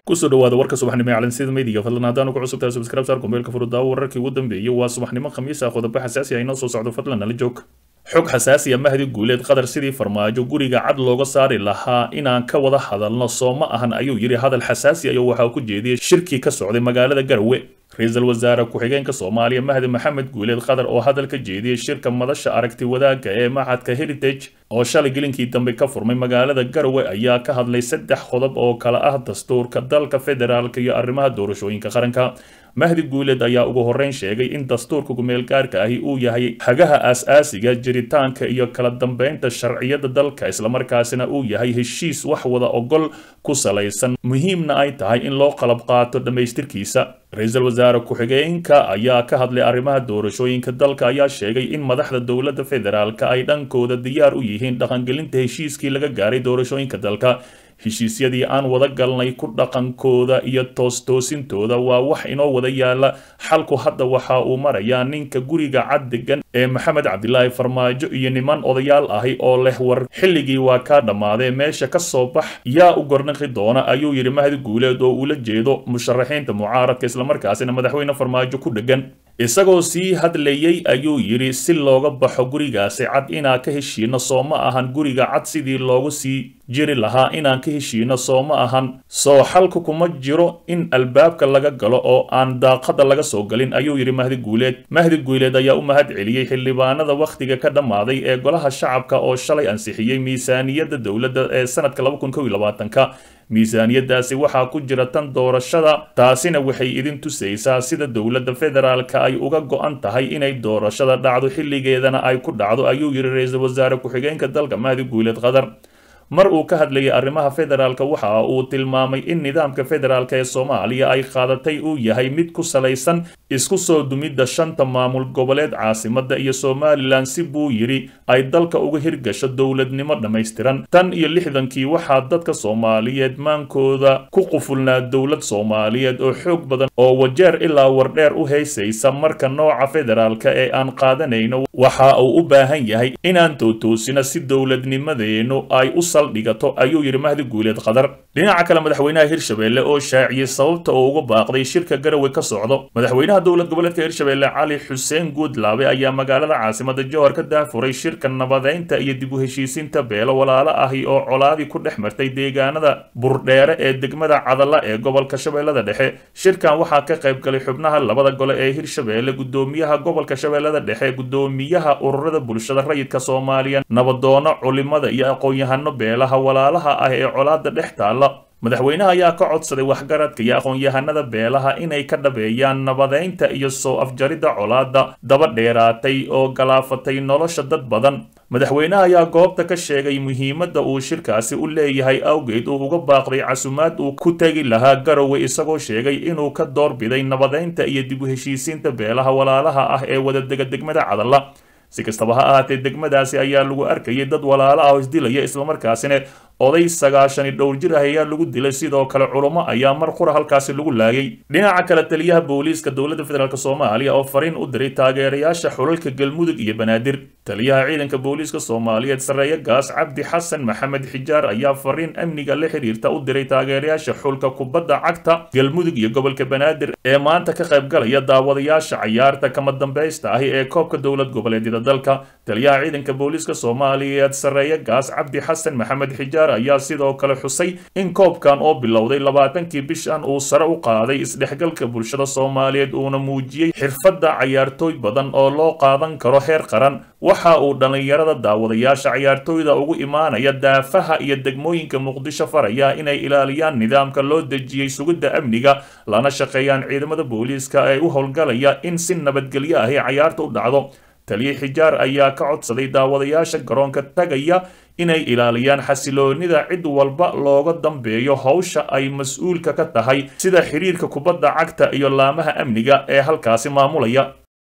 kusoo dhawaada warka subaxnimo ee calansida meydiga fadlan haddaanu ku cusubtahay subscribe saar kumeelka furudaawo wararkii ugu dambeeyey waa subaxnimo khamiis ah qodobo xasaasi ah inoo soo socdo fadlan nala joog xog xasaasi ah mahdi guuleed qadar sidii farmaajo guriga cad looga saari lahaa inaan ka wada hadalno soo ma ahan ayuu yidhi hadal xasaasi ayo waxaa ku jeediyey shirkii ka socday magaalada garowe ra-iisul wasaare ku-xigeenka soomaaliya mahdi maxamed guuleed qadar oo hadal ka jeediyey shirka madasha aragti wadaagga ee maxadka heritage oo shalay gelinkii dambe ka furmay magaalada garowe ayaa ka hadlay saddex qodob oo kale ah dastuurka dalka federaalka iyo arrimaha doorashooyinka qaranka mahdi guuleed ayaa ugu horreyn sheegay in dastuurka kumeelgaarka ahi uu yahay hagaha aas-aasiga jiritaanka iyo kala dambeynta sharciyada dalka islamarkaasina uu yahay heshiis wax wada ogol ku salaysan muhiimna ay tahay in loo qalab qaato dhammaystirkiisa ra-iisul wasaare ku-xigeenka ayaa ka hadlay arrimaha doorashooyinka dalka ayaa sheegay in madaxda dowladda federaalka ay dhankooda diyaar u yihiin dhaqangelinta heshiiskii laga gaaray doorashooyinka dalka heshiisyadii aan wada galnay ku dhaqankooda iyo toostoosintooda waa wax inoo wada yaala xalku hadda waxa uu marayaa ninka guriga cad degan ee maxamed cabdilaahi farmaajo iyo niman odayaal ahi oo leh war xilligii waa kaa dhammaadee meesha ka soo bax yaa u gornaqi doona ayuu yidhi mahdi guuleed oo ula jeedo musharaxiinta mucaaradka islamarkaasina madaxweyne farmaajo ku dhegan isagoo sii hadlayey ayuu yidhi si looga baxo gurigaasi cad inaan ka heshiino soo ma ahan guriga cad sidii loogu sii jiri lahaa inaan ka heshiino soo ma ahan soo xalka kuma jiro in albaabka laga galo oo aan daaqada laga soo galin ayuu yidhi mahdi guuleed mahdi guuleed ayaa u mahad celiyey xildhibaanada wakhtiga ka dhammaaday ee golaha shacabka oo shalay ansixiyey miisaaniyadda dowladda ee sanadka ka miisaaniyadaasi waxaa ku jira tan doorashada taasina waxay idin tusaysaa sida dowladda federaalka ay uga go-an tahay inay doorashada dhacdo xilligeedana ay ku dhacdo ayuu yidhi ra-iisul wasaare ku-xigeenka dalka mahdi guuleed qadar mar uu ka hadlayay arrimaha federaalka waxa uu tilmaamay in nidaamka federaalka ee soomaaliya ay qaadatay uu yahay mid ku salaysan isku soo dumidda shanta maamul goboleed caasimadda iyo somalilan si buu yidhi ay dalka uga hirgasho dowladnimo dhammaystiran tan iyo lixdankii waxaa dadka soomaaliyeed maankooda ku qufulnaa dowlad soomaaliyeed oo xoog badan oo wajeer ilaa wardheer u haysaysa marka nooca federaalka ee aan qaadanayno waxa uu u baahan yahay inaan tootoosina si dowladnimadeennu ay u dhigato ayuu yidhi mahdi guuleed qadar dhinaca kale madaxweynaha hirshabelle oo shaaciyey sababta oo uga baaqday shirka garowe ka socdo madaxweynaha dowlad goboleedka hirshabelle cali xuseen guudlaabe ayaa magaalada caasimada johor ka daafuray shirka nabadeynta iyo dib u heshiisiinta beelo walaalo ahi oo colaadii ku dhex martay deegaanada burdheere ee degmada cadala ee gobolka shabeellada dhexe shirkan waxaa ka qayb galay xubnaha labada gole ee hirshabelle gudoomiyaha gobolka shabeellada dhexe gudoomiyaha ururada bulshada rayidka soomaaliya nabadoono culimada iyo aqoon-yahano beelaha walaalaha ah ee colaada dhex taalla madaxweynaha ayaa ka codsaday waxgaradka iyo aqoon-yahanada beelaha inay ka dhabeeyaan nabadeynta iyo soo afjaridda colaada daba dheeraatay oo galaafatay nolosha dad badan madaxweynaha ayaa goobta ka sheegay muhiimadda uu shirkaasi u leeyahay awgeed uu uga baaqday casumaad uu ku tegi lahaa garowe isagoo sheegay inuu ka doorbiday nabadeynta iyo dib u heshiisiinta beelaha walaalaha ah ee wadadega degmada cadalla si kastaba ha ahaatee degmadaasi ayaa lagu arkayay dad walaalo ah oo isdilaya islamarkaasina oday sagaashani dhowr jir ah ayaa lagu dilay sidoo kale culummo ayaa mar qura halkaasi lagu laayay dhinaca kale taliyaha booliiska dowladda federaalk soomaaliya oo fariin u diray taageerayaasha xulalka galmudug iyo banaadir taliyaha ciidanka booliiska soomaaliyeed sarreeye gaas cabdi xasan maxamed xijaar ayaa fariin amniga la xiriirta u diray taageerayaasha xulka kubadda cagta galmudug iyo gobolka banaadir ee maanta ka qayb galaya daawadayaasha cayaarta kama dambaysta ahi ee koobka dowlad goboleedyada dalka taliyaha ciidanka booliiska soomaaliyeed sarreeye gaas cabdi xasan maxamed xijaar ayaa sidoo kale xusay in koobkan oo bilowday labaatankii bishan uu sare u qaaday isdhexgalka bulshada soomaaliyeed uuna muujiyey xirfadda cayaartooy badan oo loo qaadan karo heer qaran waxa uu dhallinyarada daawadayaasha cayaartooyda ugu imaanaya daafaha iyo degmooyinka muqdisho faraya inay ilaaliyaan nidaamka loo dejiyey sugidda amniga lana shaqeeyaan ciidamada booliiska ee u howlgalaya in si nabadgelyo ahi cayaarta u dhacdo taliye xijaar ayaa ka codsaday daawadayaasha garoonka tagaya inay ilaaliyaan xasiloonida cid walba looga dambeeyo howsha ay mas-uulka ka tahay sida xiriirka kubadda cagta iyo laamaha amniga ee halkaasi maamulaya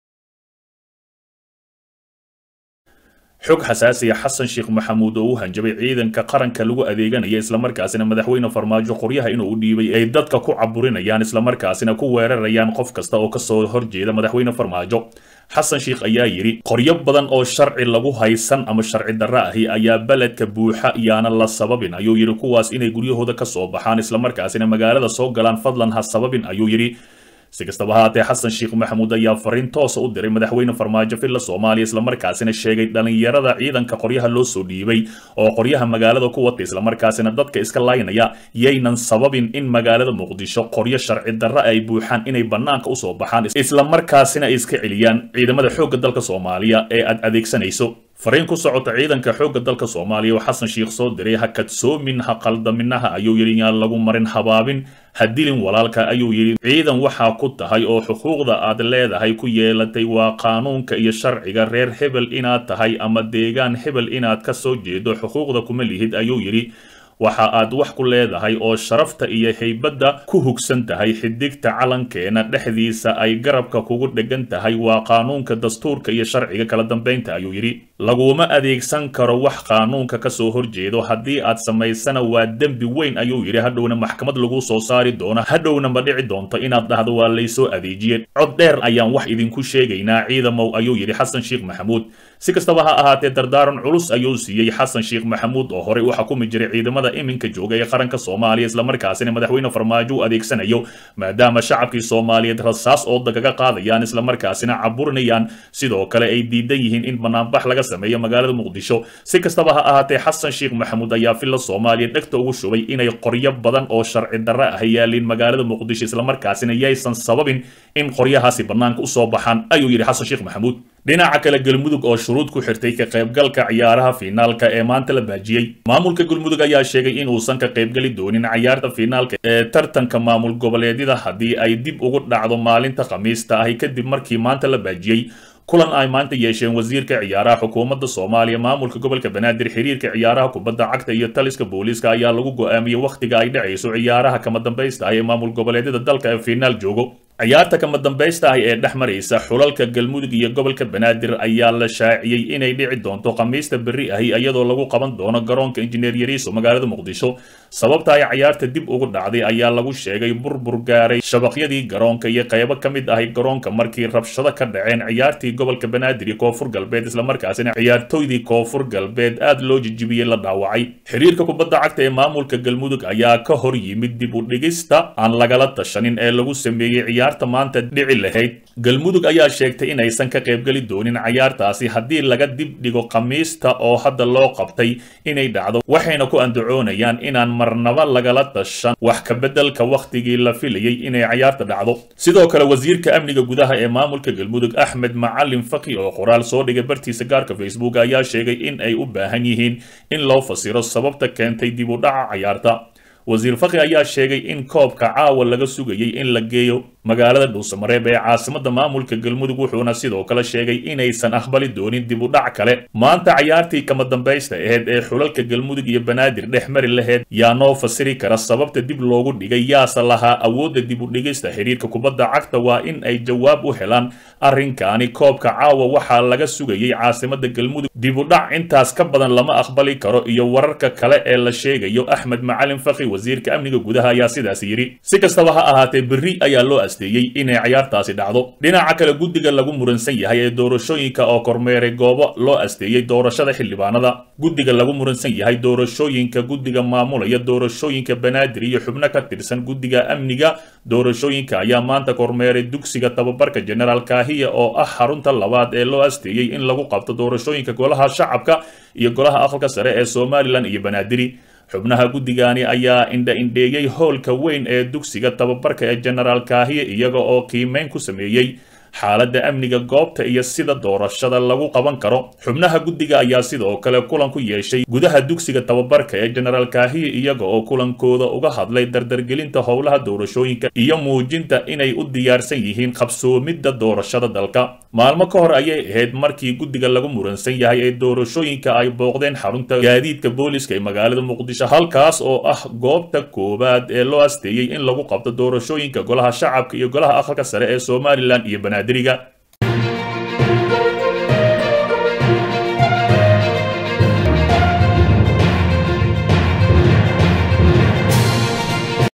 xog xasaasiya xasan sheekh maxamuud oo u hanjabay ciidanka qaranka lagu adeeganaya islamarkaasina madaxweyne farmaajo qoryaha inuu u dhiibay ay dadka ku caburinayaan islamarkaasina ku weerarayaan qof kasta oo kasoo horjeeda madaxweyne farmaajo xasan sheikh ayaa yidhi qoryo badan oo sharci lagu haysan ama sharci darro ahi ayaa beledka buuxa iyaana la sababin ayuu yidhi kuwaas inay guryahooda ka soo baxaan islamarkaasina magaalada soo galaan fadlan ha sababin ayuu yidhi si kastaba haatee xasan sheekh maxamuud ayaa fariin toosa u diray madaxweyne farmaajo villa soomaaliya islamarkaasina sheegay dhalinyarada ciidanka qoryaha loo soo dhiibay oo qoryaha magaalada ku wata islamarkaasina dadka iska laynaya yaynan sababin in magaalada muqdisho qoryo sharci darro ay buuxaan inay bannaanka usoo baxaan islamarkaasina ay iska celiyaan ciidamada xoogga dalka soomaaliya ee aad adeegsanayso fariin ku socota ciidanka xoogga dalka soomaaliya oo xasan sheikh soo diray ha kadsoomin ha qaldaminaha ayuu yidhi yaan lagu marin habaabin ha dilin walaalka ayuu yidhi ciidan waxaa ku tahay oo xuquuqda aad leedahay ku yeelatay waa qaanuunka iyo sharciga reer hebel inaad tahay ama deegaan hebel inaad ka soo jeedo xuquuqda kuma lihid ayuu yidhi waxa aad wax ku leedahay oo sharafta iyo haybadda ku hugsan tahay xidigta calankeena dhexdiisa ay garabka kugu dhegan tahay waa qaanuunka dastuurka iyo sharciga kala dambaynta ayuu yidhi laguma adeegsan karo wax qaanuunka ka soo horjeedo haddii aad samaysana waa dembi weyn ayuu yidhi hadhowna maxkamad lagu soo saari doono hadhowna ma dhici doonto inaad dhahdo waa laysoo adeejiyeen cod dheer ayaan wax idinku sheegaynaa ciidamow ayuu yidhi xasan sheekh maxamuud si kastaba ha ahaatee dardaaran culus ayuu siiyey xasan sheekh maxamuud oo horey u xukumi jiray ciidamada iminka jooga ee qaranka soomaaliya islamarkaasina madaxweyne farmaajo u adeegsanayo maadaama shacabkii soomaaliyeed rasaas ooda kaga qaadayaan islamarkaasina caburinayaan sidoo kale ay diidan yihiin in banaanbax laga sameeyo magaalada muqdisho si kastaba ha ahaatee xasan sheekh maxamuud ayaa villa soomaaliya dhegta ugu shubay inay qoryo badan oo sharci darre ah yaaliin magaalada muqdisho islamarkaasina yaysan sababin in qoryahaasi bannaanka usoo baxaan ayuu yidhi xasan sheekh maxamuud dhinaca kale galmudug oo shuruud ku xirtay ka qaybgalka ciyaaraha fiinaalka ee maanta la baajiyey maamulka galmudug ayaa sheegay in uusan ka qaybgeli doonin ciyaarta fiinaalka ee tartanka maamul goboleedyada haddii ay dib ugu dhacdo maalinta khamiista ahi kadib markii maanta la baajiyey kulan ay maanta yeesheen wasiirka ciyaaraha xukuumadda soomaaliya maamulka gobolka banaadir xiriirka ciyaaraha kubadda cagta iyo taliska booliiska ayaa lagu go'aamiyey wakhtiga ay dhacayso ciyaaraha kama dambaysta ah ee maamul goboleedyada dalka ee fiinaal joogo ciyaarta kama dambaysta ah ee dhex maraysa xulalka galmudug iyo gobolka banaadir ayaa la shaaciyey inay dhici doonto khamiista berri ahi iyadoo lagu qaban doono garoonka injineer yariiso magaalada muqdisho sababta ay ciyaarta dib ugu dhacday ayaa lagu sheegay burbur gaaray shabaqyadii garoonka iyo qaybo ka mid ahi garoonka markii rabshado ka dhaceen ciyaartii gobolka banaadir iyo koonfur galbeed islamarkaasina ciyaartoydii koonfur galbeed aad loo jijibiyey la dhaawacay xiriirka kubadda cagta ee maamulka galmudug ayaa ka hor yimid dib u dhigista aan lagala tashanin ee lagu sameeyey ciyaarta maanta dhici lahayd galmudug ayaa sheegtay inaysan ka qaybgeli doonin ciyaartaasi haddii laga dib dhigo khamiista oo hadda loo qabtay inay dhacdo waxayna ku andacoonayaan inaan marnaba lagala tashan wax ka beddelka wakhtigii la filayey inay ciyaarta dhacdo sidoo kale wasiirka amniga gudaha ee maamulka galmudug axmed macalin faki oo qoraal soo dhigay bartiisa gaarka facebook ayaa sheegay in ay u baahan yihiin in loo fasiro sababta keentay dib u dhaca ciyaarta wasiir fakhi ayaa sheegay in koobka caawa laga sugayey in la geeyo magaalada dhuusamareeb ee caasimada maamulka galmudug wuxuuna sidoo kale sheegay inaysan aqbali doonin dib u dhac kale maanta cayaartii kama dambaysta aheyd ee xulalka galmudug iyo banaadir dhex mari laheyd yaa noo fasiri kara sababta dib loogu dhigay yaase lahaa awoodda dib u dhigista xiriirka kubadda cagta waa in ay jawaab u helaan arrinkaani koobka caawa waxaa laga sugayey caasimada galmudug dib u dhac intaas ka badan lama aqbali karo iyo wararka kale ee la sheegayo axmed macalin fakhi wasiirka amniga gudaha ayaa sidaas yidhi si kastaba ha ahaatee berri ayaa loo asteeyey inay ciyaartaasi dhacdo dhinaca kale guddiga lagu muransan yahay ee doorashooyinka oo kormeeray goobo loo asteeyey doorashada xildhibaanada guddiga lagu muransan yahay doorashooyinka guddiga maamulaya doorashooyinka banaadir iyo xubno ka tirsan guddiga amniga doorashooyinka ayaa maanta kormeeray dugsiga tababarka generaal kaahiya oo ah xarunta labaad ee loo asteeyey in lagu qabto doorashooyinka golaha shacabka iyo golaha aqalka sare ee somalilan iyo banaadiri xubnaha guddigani ayaa indha-indheeyey howlka weyn ee dugsiga tababarka ee genaraal kaahiye iyaga oo qiimeyn ku sameeyey xaaladda amniga goobta iyo sida doorashada lagu qaban karo xubnaha guddiga ayaa sidoo kale kulan ku yeeshay gudaha dugsiga tababarka ee genaraal kaahiye iyaga oo kulankooda uga hadlay dardargelinta howlaha doorashooyinka iyo muujinta inay u diyaarsan yihiin qabsoomidda doorashada dalka maalmo ka hor ayay ahayd markii guddiga lagu muransan yahay ee doorashooyinka ay booqdeen xarunta gaadiidka booliska ee magaalada muqdisho halkaas oo ah goobta koowaad ee loo asteeyey in lagu qabto doorashooyinka golaha shacabka iyo golaha aqalka sare ee somalilan iyo banaadir